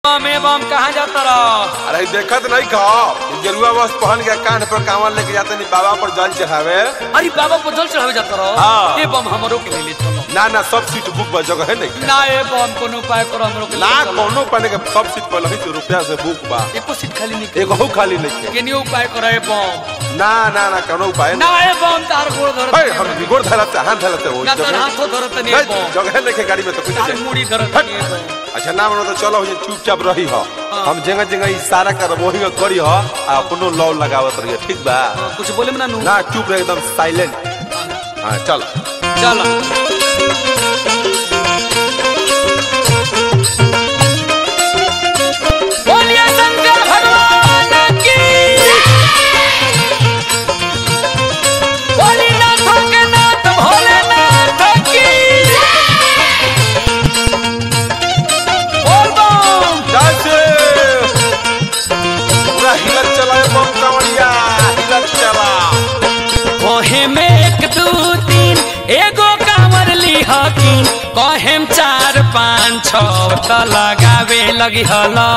बम ए बम कहाँ जाता रह अरे देखत नहीं खा गेरुआ वस्त्र पहन के कान पर कांवर लेके जाते नहीं बाबा पर जल चढ़ावे अरे बाबा को जल चढ़ावे जाता रह हाँ। ए बम हमरो के ले चलो ना ना सब सीट बुक बा जगह है नहीं ना ए बम कोनो उपाय करो हमरो के ले ना चलो। कोनो पाने के सब सीट पर लही रुपया से बुक बा एको सीट खाली नहीं एगो हु खाली नहीं के केनियो उपाय करो ए बम ना ना ना कोनो उपाय ना ए बम तार गोड़ धर है हम बिगोड़ धरते हाथ धरते हो ना तार जगह हाथो धरत नहीं है, ए बम जगह नहीं के गाड़ी में तो कुछ तार नहीं। मुड़ी धरत नहीं ए बम अच्छा ना बनो तो चलो हो चुपचाप रही हो हम जगह जगह इशारा कर वही में करी हो आ अपनो लौ लगावत रही ठीक बा हाँ, कुछ बोले में ना नू ना चुप रह एकदम साइलेंट हाँ चल चल बोलिए शंकर भगवान की भोलेनाथ के नाथ भोलेनाथ की बोल बम जैसे पूरा हिलत चला है बम कांवरिया हिलत चला कहे में एक दू तीन एगो कांवर ली हकीन कहेम चार पाँच छ त लगावे लगी हलो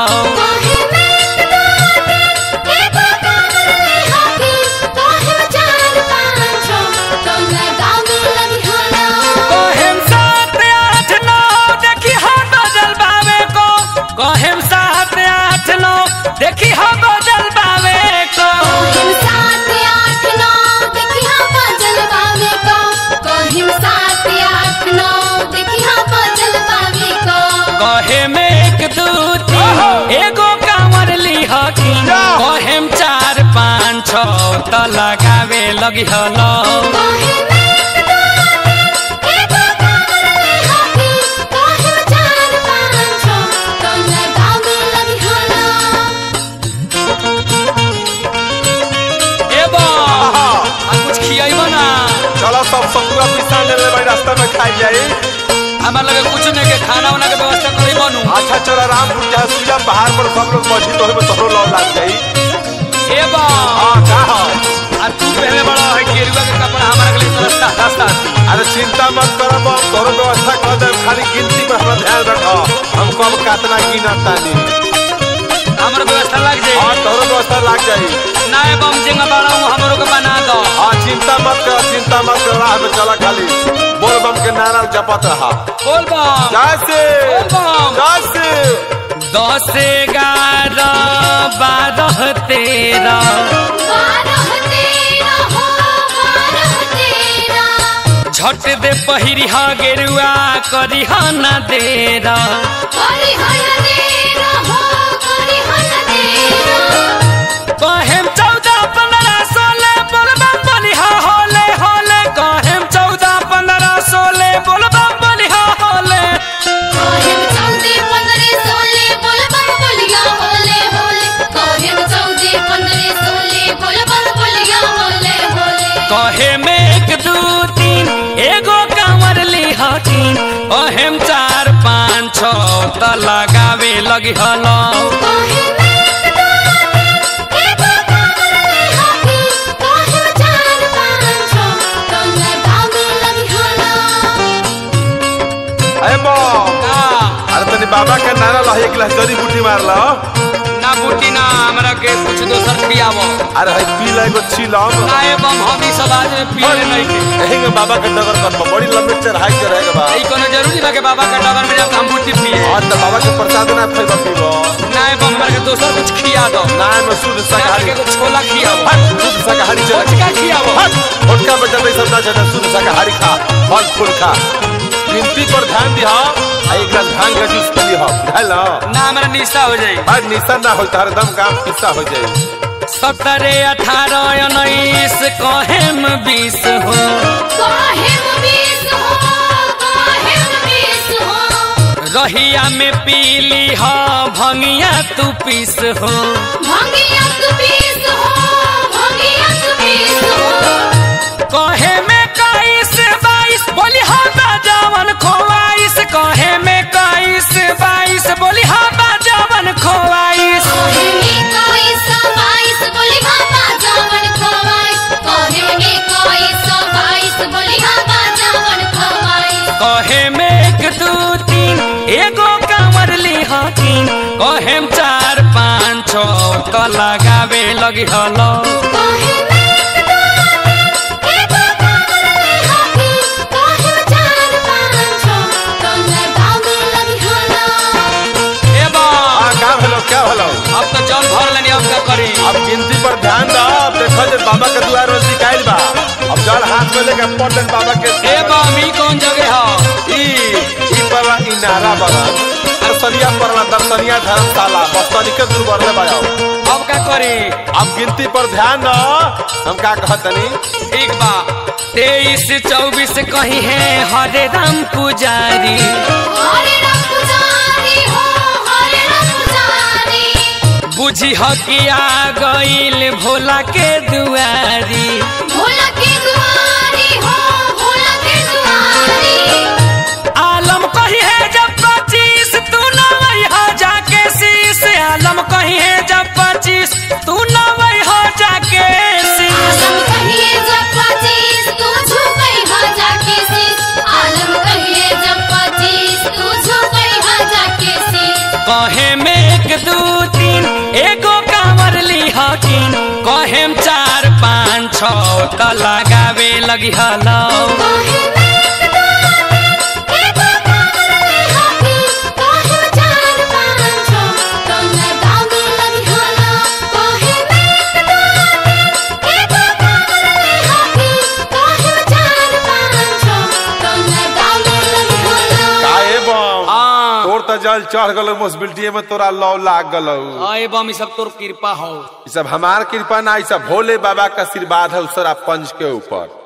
कहेम सात आठ नौ देखी हो बदल बावे को कहेम सात आठ नौ देखी हो बदल बावे को कहे में एक दू तीन एगो कांवर ली हकीन जा। कहेम चार पाँच छ त लगावे लगी हलो ए बा आ कुछ खियाइबो ना चलो सब सतुआ पिसा ले ले भाई रास्ता में खाई जाई हमार लगे कुछ नहीं के खाना वाना के व्यवस्था करी बनू अच्छा चलो रामपुर जहाँ सुइया पहाड़ पर सब लोग मछली तो में तोहरो लौ लाग जाई ए बा हाँ का हो आ तू पहले बड़ा है गेरुआ के कपड़ा हमारे के लिए सस्ता सस्ता अरे चिंता मत करो बम तोहरो व्यवस्था कर दे खाली गिनती पर हमारा ध्यान रखो हमको अब कातना गिनत तानी हमारे व्यवस्था लग जाए हाँ तोहरो व्यवस्था लाग जाई ना ए बम जेंगा बड़ा हूँ हमरो के बना दो हाँ चिंता मत कर चिंता मत कर राह में चला खाली बोल बम के नारा जपत रहा बोल बम जैसे बोल बम जैसे दस ग्यारह बारह तेरह झट दे पहिरी हा गेरुआ करी हा ना देरा कहेम चौदह पंद्रह सोलह बोलबम बोलिहा होले होले कहेम चौदह पंद्रह सोलह बोलबम बोलिहा होले कहे में एक दू तीन एगो कांवर ली हकीन कहेम चार पाँच छ त लगावे लगी हलो अरे बम ना अरे तनी बाबा के नारा ला एक गिलास जड़ी बूटी मार लो ना बूटी ना हमरा के कुछ दोसर खियावो अरे है पी ला एगो छीलम ना ए बम हम ई सब आज में पिए नहीं के यही में बाबा के नगर कर बड़ी लंबी चढ़ाई के रहेगा बा ई कोनो जरूरी बा के बाबा का डगर में जाके हम बूटी पिए और तो बाबा के प्रसाद ना खइबा पीबो ना ए बम हमरा के दोसर कुछ खिया दो ना में शुद्ध ना शाकाहारी के कुछ छोला खियावो हट शुद्ध शाकाहारी चला छोटका खियावो हट छोटका बच्चा नहीं सब ना चाहता शुद्ध शाकाहारी खा फल फूल खा गिनती पर ध्यान दिहा आ एक गिलास भांग का जूस पी लिहा बुझाइल ना हमरा निशा हो जाई आज निशान ना हो तार दम काम किस्सा हो जाए सत्रह अठारह उन्नीस कहेम बीस हो रहिया में पीली हो भंगिया तू पीस हो कहे में काईस बाईस बोली हाँ बाजावन खोवाइस कहे में काईस बाईस बोली हाँ बाजावन खोवाइस कहे में एक दू तीन एगो कांवर ली हकीन कहेम चार पाँच छो तो लगावे लगी हलो काहे में एगो कामले हाथी काहे चार पाँच छो तो लगावे लगी हलो ए बा हाँ का भेलो क्या भेलो अब तो जल भर लेनी अब क्या करी अब गिनती पर ध्यान दो अब देखो जे बाबा के दुआर में सिकाइल बा अब जल हाथ में लेके पटन बाबा के ए बा मी कौन जगह है ई ई परला ई नारा बना दर्शनिया परला दर्शनिया धर्मशाला बस्तनी के दूर बढ़ले बायो अब क्या करी अब गिनती पर ध्यान दो हम का कहतनी ठीक बा तेईस चौबीस कही है हरे राम पुजारी हरे राम पुजारी हो हरे राम पुजारी बुझी हो कि आ गईल भोला के दुआरी भोला के दुआरी हो भोला के दुआरी आलम कही है जब पच्चीस तू नवई हो जाके शीश आलम कही है जब पच्चीस तू नवई हो जाके शीश आलम कहिए जब पच्चीस तू झुकई हा जाके शीश आलम कहिए जब पच्चीस तू झुकई हा जाके शीश कहे में एक दू तीन एगो कांवर ली हकीन कहेम चार पाँच छो तो लगावे लगी हलो काहे में एगो कामले हाथी काहे चार पाँच छो तो लगावे लगी हलो काहे में एगो कामले हाथी काहे चार पाँच छो तो लगावे लगी हलो काहे बम हाँ तोर त जल चढ़ गलो मुस्बिलिटी में तोरा लौ लाग गलो आए बम ई सब तोर कृपा हो ई सब हमार कृपा ना ई सब भोले बाबा का आशीर्वाद है उसरा पंच के ऊपर